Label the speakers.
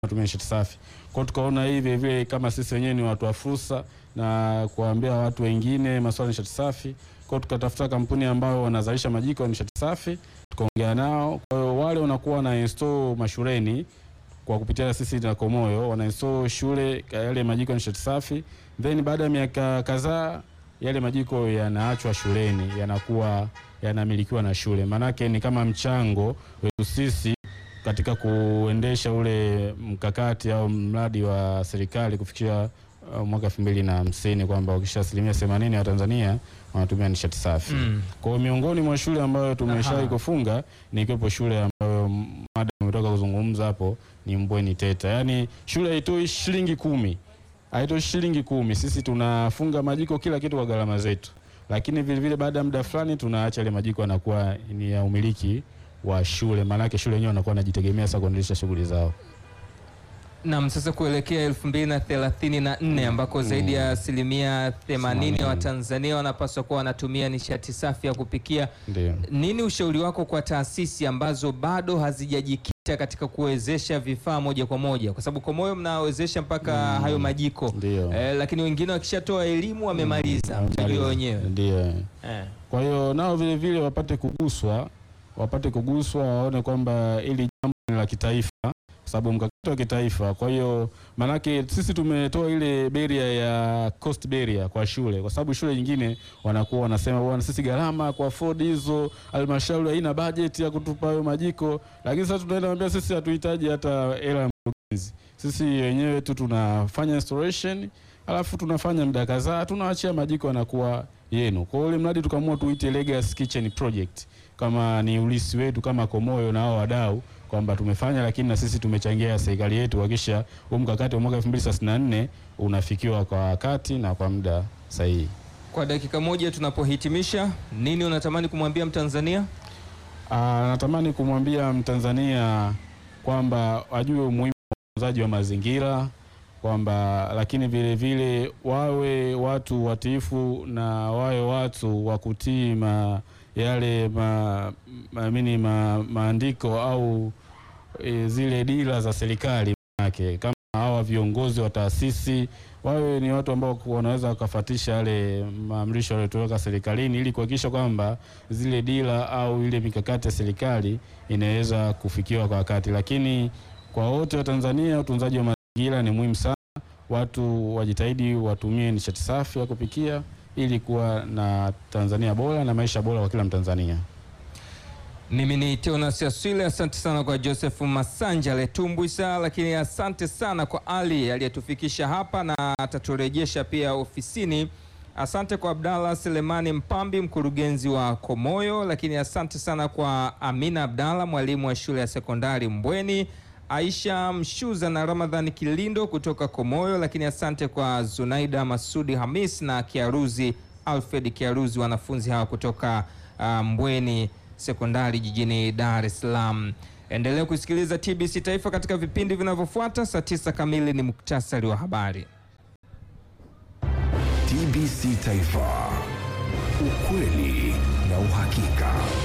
Speaker 1: wanatumia nishati safi. Kwa hiyo tukaona hii vile vile kama sisi wenyewe ni watu wa fursa na kuambia watu wengine masuala ya nishati safi. Kwa hiyo tukatafuta kampuni ambao wanazalisha majiko ya nishati safi, tukaongea nao. Kwa hiyo wale wanakuwa na install mashuleni kwa kupitia sisi na Komoyo wana install shule yale majiko ya nishati safi, then baada ya miaka kadhaa yale majiko yanaachwa shuleni, yanakuwa yanamilikiwa na shule. Maanake ni kama mchango wetu sisi katika kuendesha ule mkakati au mradi wa serikali kufikia uh, mwaka elfu mbili na hamsini kwamba ukisha asilimia themanini ya Tanzania wanatumia nishati safi.
Speaker 2: Mm.
Speaker 1: Kwa hiyo miongoni mwa shule ambayo tumeshawahi
Speaker 2: Aha.
Speaker 1: kufunga ni ikiwepo shule ambayo mada umetoka kuzungumza hapo ni Mbweni Teta. Yaani shule haitoi shilingi kumi, haitoi shilingi kumi. Sisi tunafunga majiko kila kitu kwa gharama zetu, lakini vile vile baada ya muda fulani tunaacha ile majiko yanakuwa ni ya umiliki wa shule, maanake shule yenyewe wanakuwa wanajitegemea sasa kuendelesha shughuli zao.
Speaker 2: Naam, sasa kuelekea elfu mbili na thelathini na nne ambako zaidi ya asilimia themanini ya Watanzania wanapaswa kuwa wanatumia nishati safi ya kupikia.
Speaker 1: Ndio.
Speaker 2: Nini ushauri wako kwa taasisi ambazo bado hazijajikita katika kuwezesha vifaa moja kwa moja, kwa sababu Komoyo mnawezesha mpaka hayo majiko
Speaker 1: Ndio.
Speaker 2: eh, lakini wengine wakishatoa elimu wamemaliza,
Speaker 1: Mm,
Speaker 2: mtajua wenyewe
Speaker 1: Ndio.
Speaker 2: eh.
Speaker 1: Kwa hiyo nao vile vile wapate kuguswa, wapate kuguswa, waone kwamba hili jambo ni la kitaifa, kwa sababu mkakati wa kitaifa. Kwa hiyo maanake sisi tumetoa ile beria ya cost barrier kwa shule, kwa sababu shule nyingine wanakuwa wanasema bwana, sisi gharama kwa afford hizo, halmashauri haina budget ya kutupa hayo majiko, lakini sasa tunaenda kuambia sisi hatuhitaji hata hela ya mkurugenzi, sisi wenyewe tu tunafanya installation alafu tunafanya muda kadhaa tunaachia majiko yanakuwa yenu. Kwa hiyo ule mradi tukaamua tuite Legacy Kitchen Project kama ni ulisi wetu kama Komoyo na hao wadau kwamba tumefanya, lakini na sisi tumechangia serikali yetu kuhakikisha huu mkakati wa mwaka 2034 unafikiwa kwa wakati na kwa muda sahihi.
Speaker 2: Kwa dakika moja tunapohitimisha, nini unatamani kumwambia Mtanzania?
Speaker 1: Ah, natamani kumwambia Mtanzania kwamba ajue umuhimu wa utunzaji wa mazingira kwamba lakini vile vile wawe watu watiifu na wawe watu wa kutii ma, yale ma, ma, mini ma, maandiko au e, zile dira za serikali yake kama hawa viongozi wa taasisi wawe ni watu ambao wanaweza wakafatisha yale maamrisho yaliyotoka serikalini ili kuhakikisha kwamba zile dira au ile mikakati ya serikali inaweza kufikiwa kwa wakati. Lakini kwa wote wa Tanzania, utunzaji wa mazingira ni muhimu sana. Watu wajitahidi watumie nishati safi ya kupikia ili kuwa na Tanzania bora na maisha bora kwa kila Mtanzania.
Speaker 2: Mimi ni Teonas Aswile, asante sana kwa Joseph Masanja Letumbwisa, lakini asante sana kwa Ali aliyetufikisha hapa na ataturejesha pia ofisini. Asante kwa Abdallah Selemani Mpambi, mkurugenzi wa Komoyo, lakini asante sana kwa Amina Abdallah, mwalimu wa shule ya sekondari Mbweni, Aisha Mshuza na Ramadhan Kilindo kutoka Komoyo, lakini asante kwa Zunaida Masudi Hamis na Kiaruzi Alfred Kiaruzi, wanafunzi hawa kutoka uh, Mbweni sekondari jijini Dar es Salaam. Endelea kusikiliza TBC Taifa katika vipindi vinavyofuata. Saa tisa kamili ni muktasari wa habari.
Speaker 3: TBC Taifa, ukweli na uhakika.